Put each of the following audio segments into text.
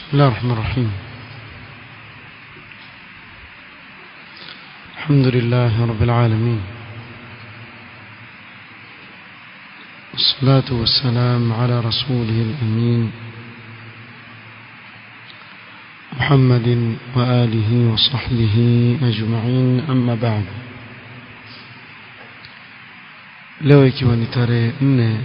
بسم الله الرحمن الرحيم الحمد لله رب العالمين والصلاة والسلام على رسوله الأمين محمد وآله وصحبه أجمعين أما بعد leo ikiwa ni tarehe nne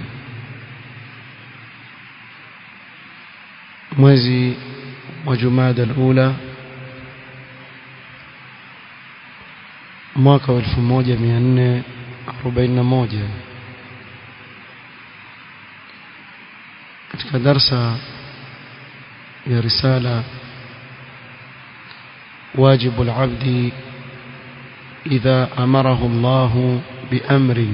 mwezi wa jumada alula mwaka wa 1441 katika darsa ya risala واجب العبد إذا أمره الله بأمر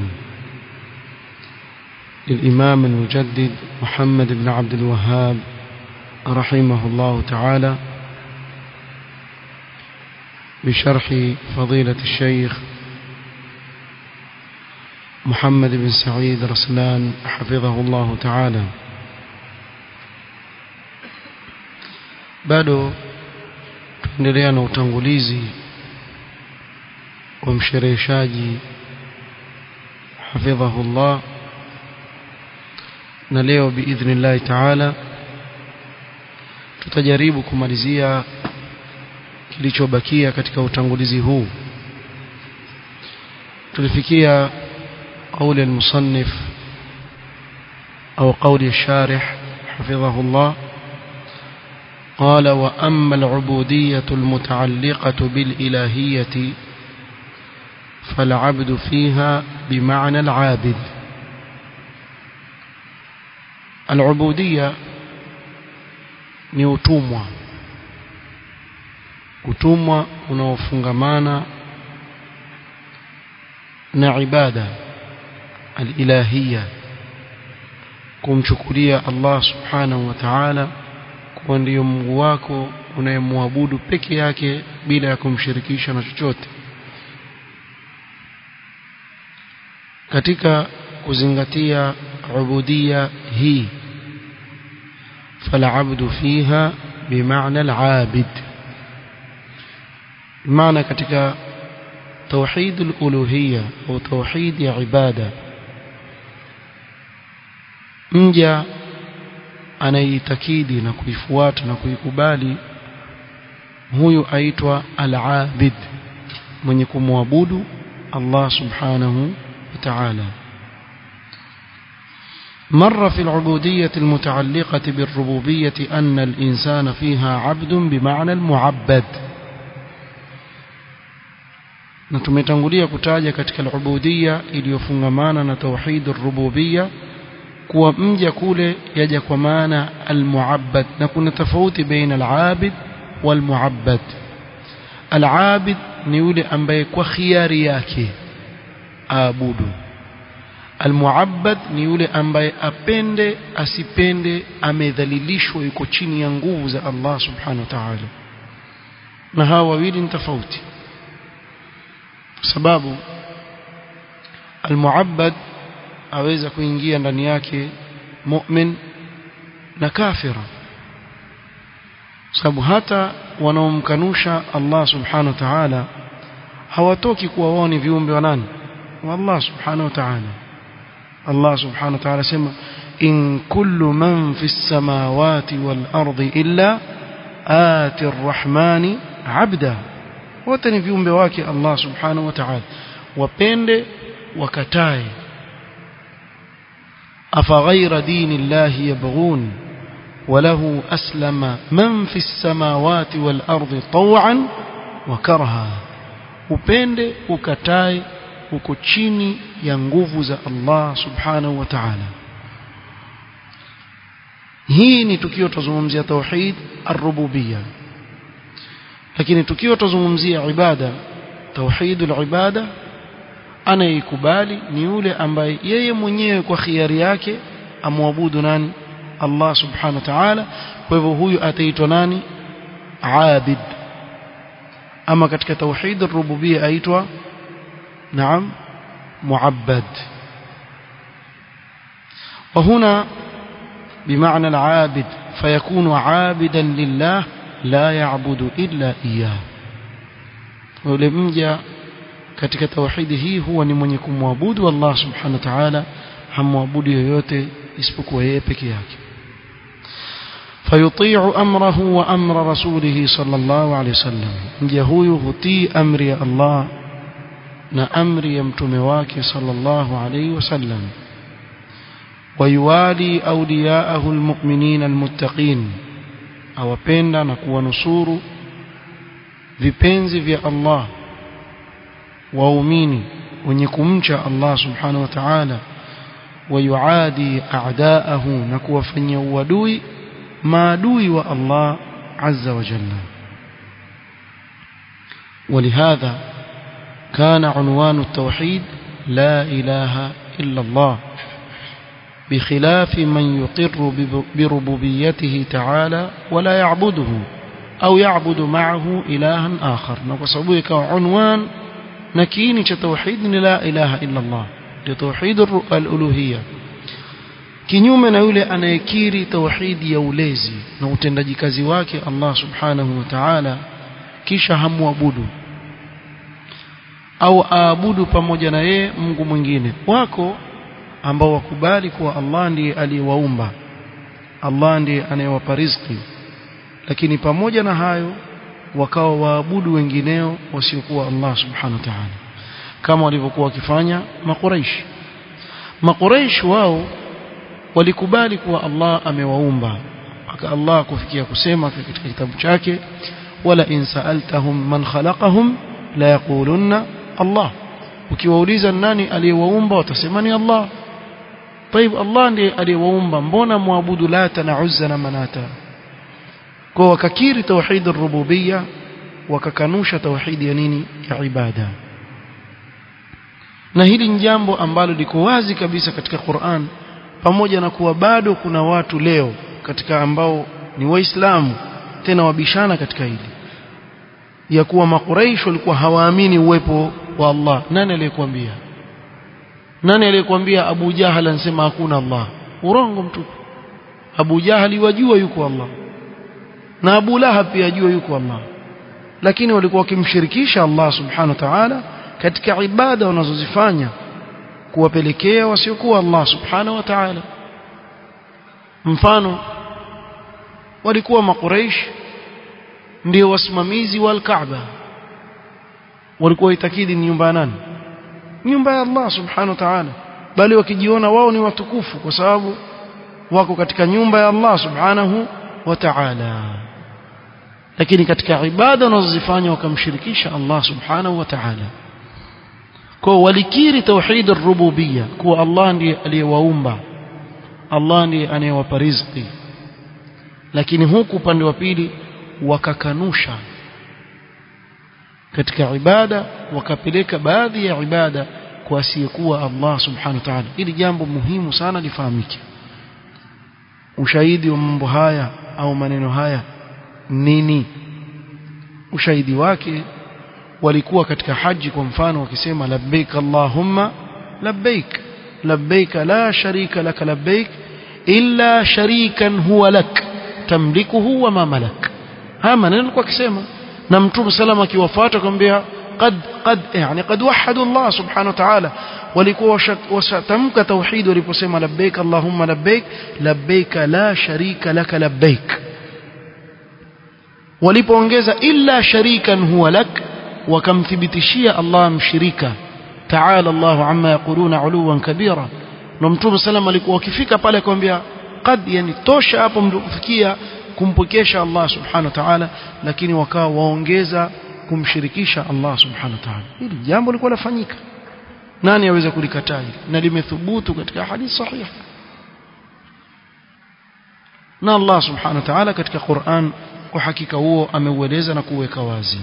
للإمام المجدد محمد بن عبد الوهاب رحمه الله تعالى بشرح فضيلة الشيخ محمد بن سعيد رسلان حفظه الله تعالى bado tuendelea na utangulizi wa mshereheshaji hafidhahullah na leo biidhnillahi taala tutajaribu kumalizia kilichobakia katika utangulizi huu tulifikia قول المصنف أو قول الشارح حفظه الله قال وأما العبودية المتعلقة بالإلهية فالعبد فيها بمعنى العابد العبودية ni utumwa utumwa unaofungamana na ibada alilahia kumchukulia Allah subhanahu wa ta'ala kuwa ndiyo Mungu wako unayemwabudu peke yake bila ya kumshirikisha na chochote katika kuzingatia ubudia hii فالعبد فيها بمعنى العابد معنى katika توحيد الألوهية أو توحيد عبادة mja anaitakidi na kuifuata na kuikubali huyu aitwa al-abid mwenye kumwabudu Allah subhanahu wa ta'ala مر في العبودية المتعلقة بالربوبية أن الإنسان فيها عبد بمعنى المعبد na tumetangulia kutaja katika al-ubudiyya iliyofungamana na tauhid ar-rububiyya kuwa mja kule yaja kwa maana al-muabbad na kuna tofauti baina al-abid wal-muabbad al-abid ni yule ambaye kwa khiari yake aabudu almuabbad ni yule ambaye apende asipende amedhalilishwa yuko chini ya nguvu za Allah subhanahu wa ta'ala na hawa wawili ni tofauti sababu almuabbad aweza kuingia ndani yake mu'min na kafira sababu hata wanaomkanusha Allah subhanahu wa ta'ala hawatoki kuwa wao ni viumbe wa nani wa Allah subhanahu wa ta'ala Allah subhanahu wa ta'ala sema in kullu man fi samawati wal ardi illa ati arrahmani abda wote ni viumbe wake Allah subhanahu wa ta'ala wapende wakatae afa ghayra dini Allah yabghun وله أسلم من في السماوات والأرض طوعا وكرها upende ukatae uko chini ya nguvu za Allah subhanahu wa ta'ala hii ni tukio tuzungumzia tauhid ar-rububiyya lakini tukio tuzungumzia ibada tauhid al-ibada anaikubali ni yule ambaye yeye mwenyewe kwa khiari yake amwabudu nani Allah subhanahu wa ta'ala kwa hivyo huyu ataitwa nani abid ama katika tauhid ar-rububiyya aitwa naam معبد وهنا بمعنى العابد فيكون عابدا لله لا يعبد إلا إياه yule mja katika tauhidi hii huwa ni mwenye kumwabudu Allah subhanahu wa ta'ala hamwabudu yoyote isipokuwa yeye peke yake فيطيع أمره وأمر رسوله صلى الله عليه وسلم mja huyu hutii amri ya Allah na amri ya mtume wake صلى الله عليه وسلم ويوالي أولياءه المؤمنين المتقين awapenda na kuwanusuru vipenzi vya Allah waumini wenye kumcha Allah subhanahu wa ta'ala wayuadi a'daahu na kuwafanyia uadui maadui wa Allah azza wa jalla ولهذا كان عنوان التوحيد لا إله إلا الله بخلاف من يقر بربوبيته تعالى ولا يعبده أو يعبد معه إلها آخر نقصبه عنوان نكيني توحيد لا إله إلا الله لتوحيد الألوهية kinyume na yule anayekiri tauhidi ya ulezi na utendaji kazi wake Allah subhanahu wa ta'ala kisha hamwabudu au aabudu pamoja na yeye Mungu mwingine wako ambao wakubali kuwa Allah ndiye aliyewaumba Allah ndiye anayewapa riziki lakini pamoja na hayo wakawa waabudu wengineo wasiokuwa Allah subhanahu wa ta'ala kama walivyokuwa wakifanya makuraish makuraish wao walikubali kuwa Allah amewaumba aka Allah kufikia kusema katika kitabu chake wala in sa'altahum man khalaqahum la yaqulunna Allah ukiwauliza nani aliyewaumba watasema ni Allah طيب Allah ndiye aliyewaumba mbona muabudu lata na uzza na manata kwa wakakiri tauhid ar-rububiyya wakakanusha tauhid ya nini ya ibada na hili ni jambo ambalo liko wazi kabisa katika Qur'an pamoja na kuwa bado kuna watu leo katika ambao ni waislamu tena wabishana katika hili ya kuwa makuraish walikuwa hawaamini uwepo wa Allah nani aliyekwambia nani aliyekwambia Abu Jahal anasema hakuna Allah urongo mtupu Abu Jahali wajua yuko Allah na Abu Lahab pia ajua yuko Allah lakini walikuwa wakimshirikisha Allah subhanahu wa ta'ala katika ibada wanazozifanya kuwapelekea wasiokuwa Allah subhanahu wa ta'ala mfano walikuwa makuraish ndio wasimamizi wa al-Kaaba walikuwa itakidi ni nyumba ya nani nyumba ya Allah subhanahu wa ta'ala bali wakijiona wao ni watukufu kwa sababu wako katika nyumba ya Allah subhanahu wa ta'ala lakini katika ibada wanazozifanya wakamshirikisha Allah subhanahu wa ta'ala kwa walikiri tauhid ar-rububiyya kuwa Allah ndiye aliyewaumba Allah ndiye anayewapa riziki lakini huku upande wa pili wakakanusha katika ibada wakapeleka baadhi ya ibada kwa asiyekuwa Allah subhanahu wa ta'ala ili jambo muhimu sana lifahamike ushahidi wa mambo haya au maneno haya nini ushahidi wake walikuwa katika haji kwa mfano wakisema labbaik allahumma labbaik labbaik la sharika lak labbaik illa sharikan huwa lak tamlikuhu wa ma malak haya maneno alikuwa akisema na mtume salama akiwafuata akamwambia قد قد يعني قد وحدوا الله سبحانه وتعالى walikuwa washatamka tauhid waliposema labbaik allahumma labbaik labbaik la sharika laka labbaik walipoongeza illa sharikan huwa lak wakamthibitishia Allah mshirika ta'ala Allah amma yaquluna uluwan kabira na mtume sallam alikuwa akifika pale akamwambia qad yani tosha hapo mkufikia kumpokesha Allah subhanahu wa ta'ala lakini wakawa waongeza kumshirikisha Allah subhanahu wa ta'ala hili jambo lilikuwa lafanyika nani aweza kulikataa hili na limethubutu katika hadithi sahihi na Allah subhanahu wa ta'ala katika Qur'an kwa hakika huo ameueleza na kuweka wazi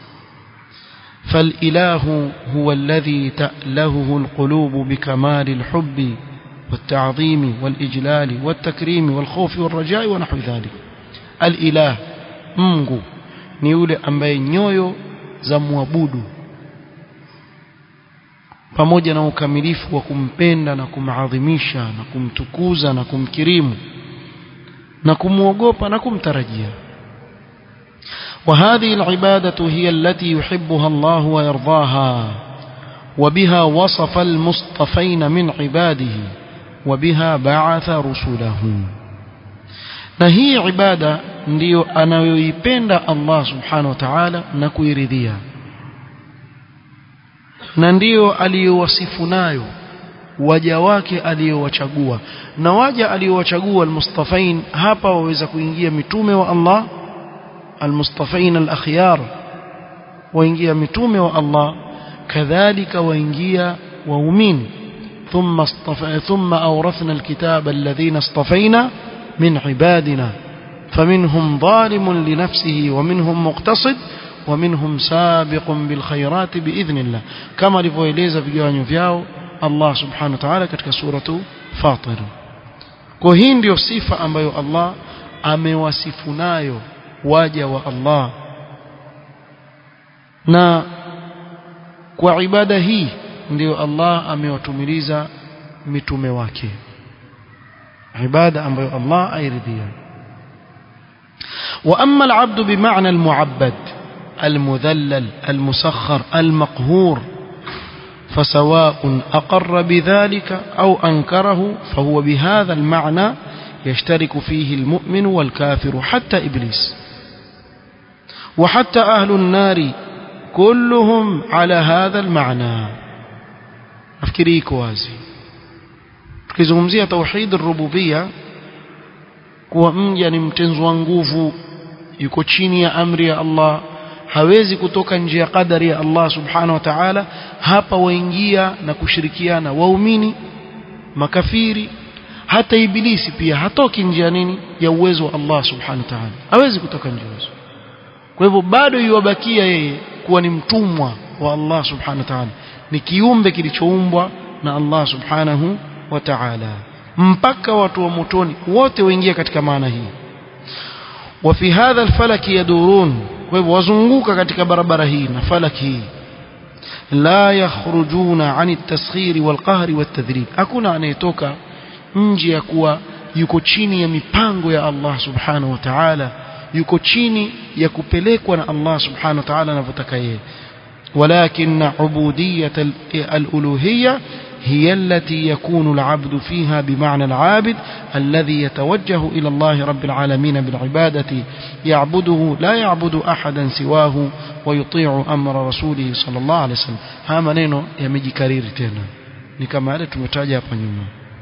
فالإله هو الذي تألهه القلوب بكمال الحب والتعظيم والإجلال والتكريم والخوف والرجاء ونحو ذلك الإله Mungu ni yule ambaye nyoyo za muabudu pamoja na ukamilifu wa kumpenda na kumadhimisha na kumtukuza na kumkirimu na kumwogopa na kumtarajia وهذه العبادة هي التي يحبها الله ويرضاها وبها وصف المصطفين من عباده وبها بعث رسله na hii ibada ndiyo anayoipenda Allah subhanahu wa ta'ala na kuiridhia na ndiyo aliyowasifu nayo waja wake aliyowachagua na waja aliyowachagua almustafain hapa waweza kuingia mitume wa Allah almustafain alakhyar waingia mitume wa Allah kadhalika waingia waumini ثم اصطفى ثم أورثنا الكتاب الذين اصطفينا من عبادنا فمنهم ظالم لنفسه ومنهم مقتصد ومنهم سابق بالخيرات بإذن الله كما لفويليزا في جوانيو فياو الله سبحانه وتعالى katika suratu Fatir kwa hii ndio sifa ambayo Allah amewasifu nayo waja wa Allah na kwa ibada hii ndio Allah amewatumiliza mitume wake ibada ambayo Allah airidhia واما العبد بمعنى المعبد المذلل المسخر المقهور فسواء اقر بذلك او انكره فهو بهذا المعنى يشترك فيه المؤمن والكافر حتى ابليس وحتى اهل النار كلهم على هذا المعنى nafikiri iko wazi tukizungumzia tauhid rububia kuwa mja ni mtenzwa nguvu yuko chini ya amri ya Allah hawezi kutoka nje ya kadari ya Allah subhanahu wa ta'ala hapa waingia na kushirikiana waumini makafiri hata ibilisi pia hatoki nje ya nini ya uwezo wa Allah subhanahu wa ta'ala hawezi kutoka nje ya kwa hivyo bado yuwabakia yeye kuwa ni mtumwa wa Allah subhanahu wa ta'ala ni kiumbe kilichoumbwa na Allah subhanahu wa ta'ala mpaka watu wa motoni wote waingia katika maana hii wa fi hadha alfalak yadurun kwa hivyo wazunguka katika barabara hii na falak hii la yakhrujuna an at-tasghir wal-qahr wat-tadrib hakuna anayetoka nje ya kuwa yuko chini ya mipango ya Allah subhanahu wa ta'ala yuko chini ya kupelekwa na Allah subhanahu wa ta'ala anavyotaka yeye ولكن عبودية الألوهية هي التي يكون العبد فيها بمعنى العابد الذي يتوجه إلى الله رب العالمين بالعبادة يعبده لا يعبد أحدا سواه ويطيع أمر رسوله صلى الله عليه وسلم ها منينو يمجي كرير تينا نكما هذا تمتاجة بنيوما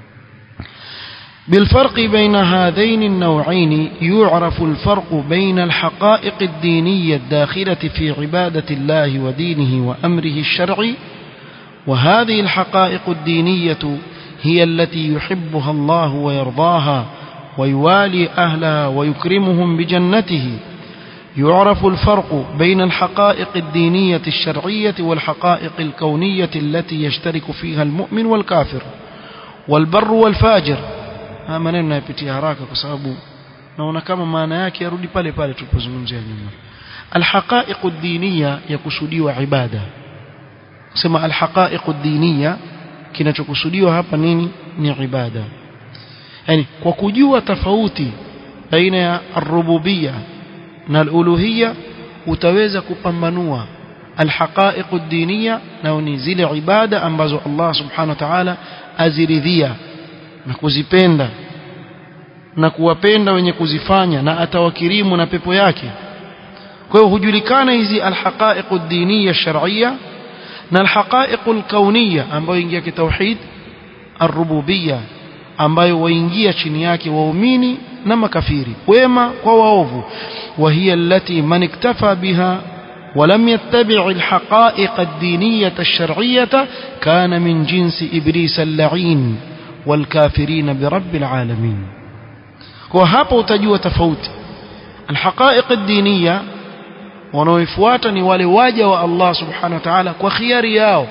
بالفرق بين هذين النوعين يعرف الفرق بين الحقائق الدينية الداخلة في عبادة الله ودينه وأمره الشرعي وهذه الحقائق الدينية هي التي يحبها الله ويرضاها ويوالي أهلها ويكرمهم بجنته يعرف الفرق بين الحقائق الدينية الشرعية والحقائق الكونية التي يشترك فيها المؤمن والكافر والبر والفاجر haya maneno nayapitia haraka kwa sababu naona kama maana yake yarudi pale pale tulipozungumzia nyuma alhaqaiqu diniya yakusudiwa ibada sema alhaqaiqu diniya kinachokusudiwa hapa nini ni ibada yani kwa kujua tofauti baina ya arububia na aluluhia utaweza kupambanua alhaqaiqu diniya na ni zile ibada ambazo Allah subhanahu wa ta'ala aziridhia na kuzipenda na kuwapenda wenye kuzifanya na atawakirimu na pepo yake kwa hiyo hujulikana hizi alhaqaiq ad-diniya shar'iyya na alhaqaiq al-kauniyya ambayo ingia kitauhid ar-rububiyya ambayo waingia chini yake waumini na makafiri wema kwa waovu wa hiya allati man iktafa biha ولم يتبع الحقائق الدينية الشرعية كان من جنس إبليس اللعين والكافرين برب العالمين وهapa utajua tofauti alhaqaiq ad-diniya wanaoifuata ni wale waja wa Allah subhanahu wa ta'ala kwa khiari yao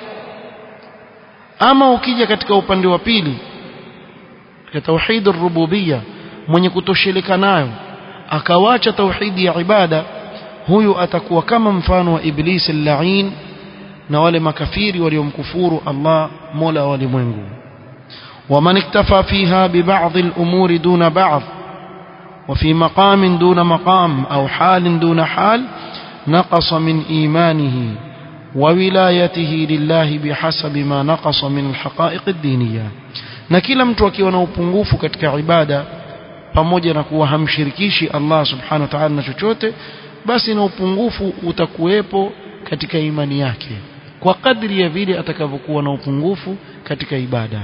ama ukija katika upande wa pili katika tauhid ar-rububiyya mwenye kutosheleka nayo akawacha tauhidi ya ibada huyu atakuwa kama mfano wa iblis al-la'in na wale makafiri waliomkufuru Allah mola wa walimwengu ومن اكتفى فيها ببعض الأمور دون بعض وفي مقام دون مقام أو حال دون حال نقص من إيمانه وولايته لله بحسب ما نقص من الحقائق الدينية na kila mtu akiwa na upungufu katika ibada pamoja na kuwa hamshirikishi Allah subhanahu wa ta'ala na chochote basi na upungufu utakuwepo katika imani yake kwa kadri ya vile atakavyokuwa na upungufu katika ibada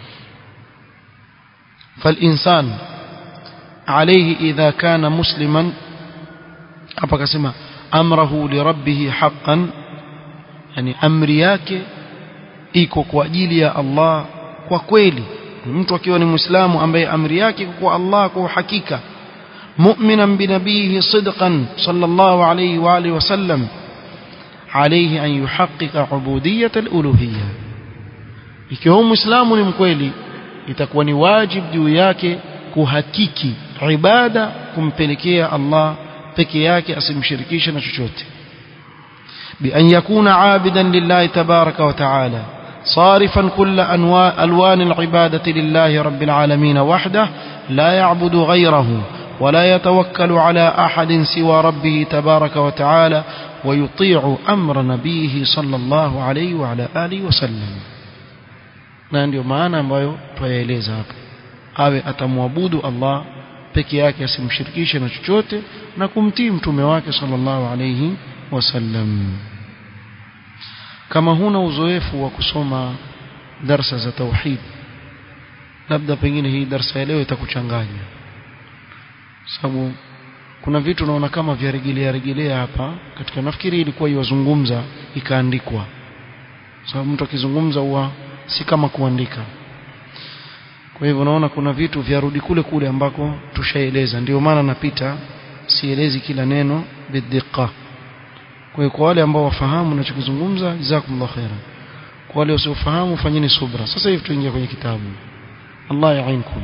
فالإنسان عليه إذا كان مسلما hapa akasema amrahu lirabbih haqqan yani amri yake iko kwa ajili ya Allah kwa kweli mtu akiwa ni muislamu ambaye amri yake iko kwa Allah kwa hakika mu'minan binabihi sidqan sallallahu alayhi wa alihi wasallam alayhi an yuhaqqiqa ubudiyyat al-uluhiyyah ikiwa muislamu ni mkweli itakuwa ni wajibu juu yake kuhakiki ibada kumpelekea Allah peke yake asimshirikishe na chochote بأن يكون عابدا لله تبارك وتعالى صارفا كل أنواع ألوان العبادة لله رب العالمين وحده لا يعبد غيره ولا يتوكل على أحد سوى ربه تبارك وتعالى ويطيع أمر نبيه صلى الله عليه وعلى آله وسلم na ndio maana ambayo twayaeleza hapa awe atamwabudu Allah peke yake asimshirikishe na chochote na kumtii mtume wake sallallahu alayhi wasallam kama huna uzoefu wa kusoma darsa za tauhid labda pengine hii darsa ya leo itakuchanganya sababu kuna vitu unaona kama vya rejelea rejelea hapa katika nafikiri ilikuwa iwazungumza ikaandikwa sababu mtu akizungumza huwa si kama kuandika kwa hivyo naona kuna vitu vyarudi kule kule ambako tushaeleza ndio maana napita sielezi kila neno bidhiqa kwa hiyo kwa wale ambao wafahamu ninachokizungumza jazakumullah khairan kwa wale wasiofahamu fanyeni subra sasa hivi tuingia kwenye kitabu Allah yainkum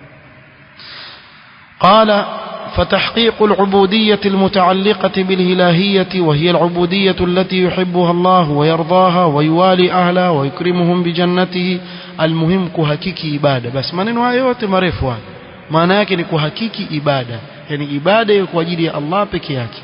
قال فتحقيق العبودية المتعلقة بالإلهية وهي العبودية التي يحبها الله ويرضاها ويوالي أهلها ويكرمهم بجنته المهم كهكيكي إبادة بس ما ننوى يوت مرفوة ما ناكن كهكيكي إبادة يعني إبادة يكوجد الله بكياكي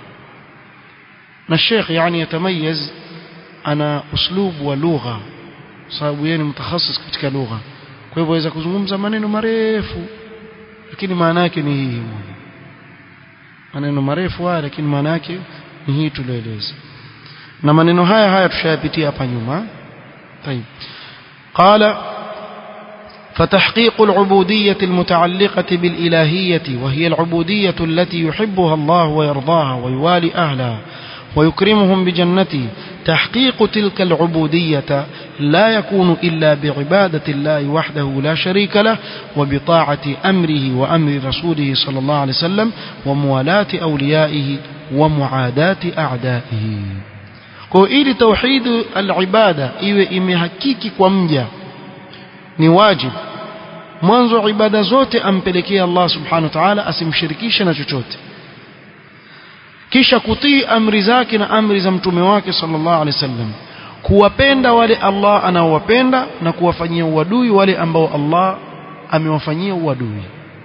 الشيخ يعني يتميز أنا أسلوب ولغة sababu yeye ni mtakhasis katika lugha kwa hivyo aweza kuzungumza maneno marefu lakini maana yake ni hii maneno marefu haya lakini maana yake ni hii tulioeleza na maneno haya haya tushayapitia hapa nyuma طيب قال فتحقيق العبودية المتعلقة بالإلهية وهي العبودية التي يحبها الله ويرضاها ويوالي أهلها ويكرمهم بجنته تحقيق تلك العبودية لا يكون إلا بعبادة الله وحده لا شريك له وبطاعة أمره وأمر رسوله صلى الله عليه وسلم وموالاة أوليائه ومعاداة أعدائه ili توحيد العبادة iwe imehakiki kwa mja ni wajib mwanzo ibada zote ampelekee Allah subhanahu wa ta'ala asimshirikishe na chochote kisha kutii amri zake na amri za mtume wake sallallahu alaihi wasallam kuwapenda wale Allah anaowapenda na kuwafanyia uadui wale ambao Allah amewafanyia uadui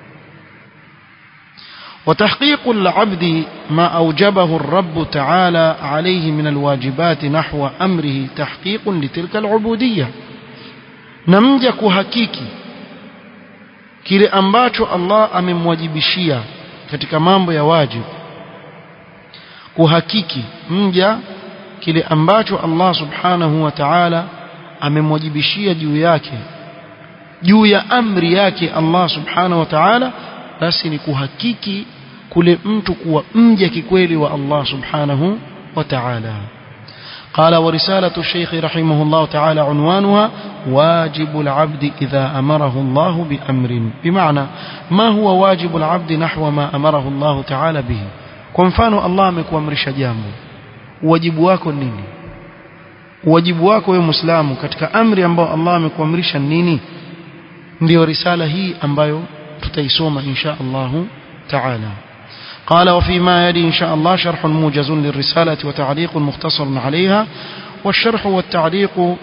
وتحقيق العبد ما أوجبه الرب تعالى عليه من الواجبات نحو أمره تحقيق لتلك العبودية نمجا كهكيكي kile ambacho Allah amemwajibishia katika mambo ya wajibu kuhakiki mja kile ambacho Allah subhanahu wa ta'ala amemwajibishia juu yake juu ya amri yake Allah subhanahu wa ta'ala basi ni kuhakiki kule mtu kuwa mja kikweli wa Allah subhanahu wa ta'ala قال ورسالة الشيخ رحمه الله تعالى عنوانها واجب العبد إذا أمره الله بأمر بمعنى ما هو واجب العبد نحو ما أمره الله تعالى به kwa mfano Allah amekuamrisha jambo wajibu wako nini wajibu wako wewe muislamu katika amri ambayo Allah amekuamrisha nini ndio risala hii ambayo tutaisoma insha Allah taala قال وفيما يلي إن شاء الله شرح موجز للرسالة وتعليق مختصر عليها والشرح والتعليق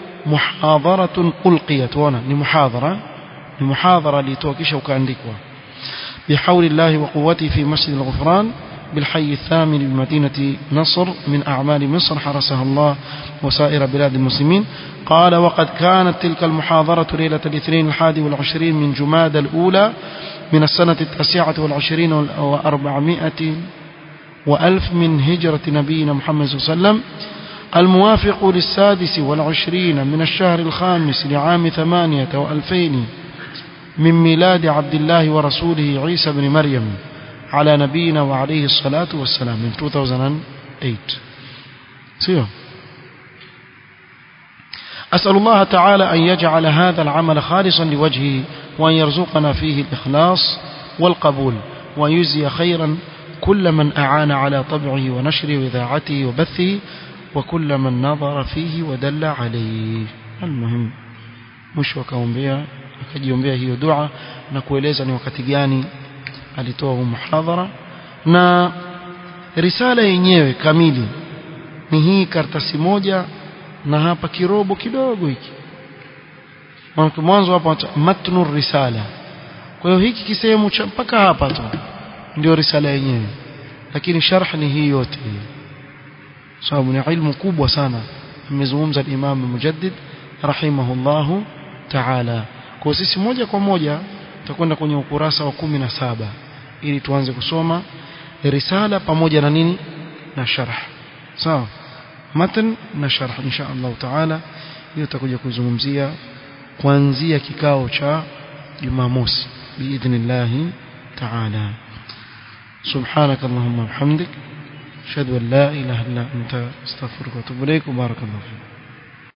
محاضرة ألقيت هنا لمحاضرة لمحاضرة لتوكيش وكاندكوا بحول الله وقوته في مسجد الغفران بالحي الثامن بمدينة نصر من أعمال مصر حرسها الله وسائر بلاد المسلمين قال وقد كانت تلك المحاضرة ليلة الاثنين الحادي والعشرين من جماد الأولى من السنة التاسعة والعشرين وأربعمائة وألف من هجرة نبينا محمد صلى الله عليه وسلم الموافق للسادس والعشرين من الشهر الخامس لعام ثمانية وألفين من ميلاد عبد الله ورسوله عيسى بن مريم على نبينا وعليه الصلاة والسلام من 2008 سيو أسأل الله تعالى أن يجعل هذا العمل خالصا لوجهه وأن يرزقنا فيه الإخلاص والقبول وأن يجزي خيرا كل من أعان على طبعه ونشره وإذاعته وبثه وكل من نظر فيه ودل عليه المهم مش wakaombea akajiombea hiyo dua na kueleza ni wakati gani alitoa huu muhadhara na risala yenyewe kamili ni hii karatasi moja na hapa kirobo kidogo hiki mwanzo hapa matnu risala kwa hiyo hiki kisehemu cha mpaka hapa tu ndio risala yenyewe lakini sharh ni hii yote sababu ni ilmu kubwa sana amezungumza Imam Mujaddid rahimahullahu ta'ala kwa sisi moja kwa moja tutakwenda kwenye ukurasa wa kumi na saba ili tuanze kusoma risala pamoja na nini na sharh sawa matan na sharh insha Allah taala hiyo tutakuja kuzungumzia kuanzia kikao cha Jumamosi biidhnillah taala سبحانك اللهم وبحمدك اشهد ان لا اله الا انت استغفرك واتوب اليك وبارك الله فيك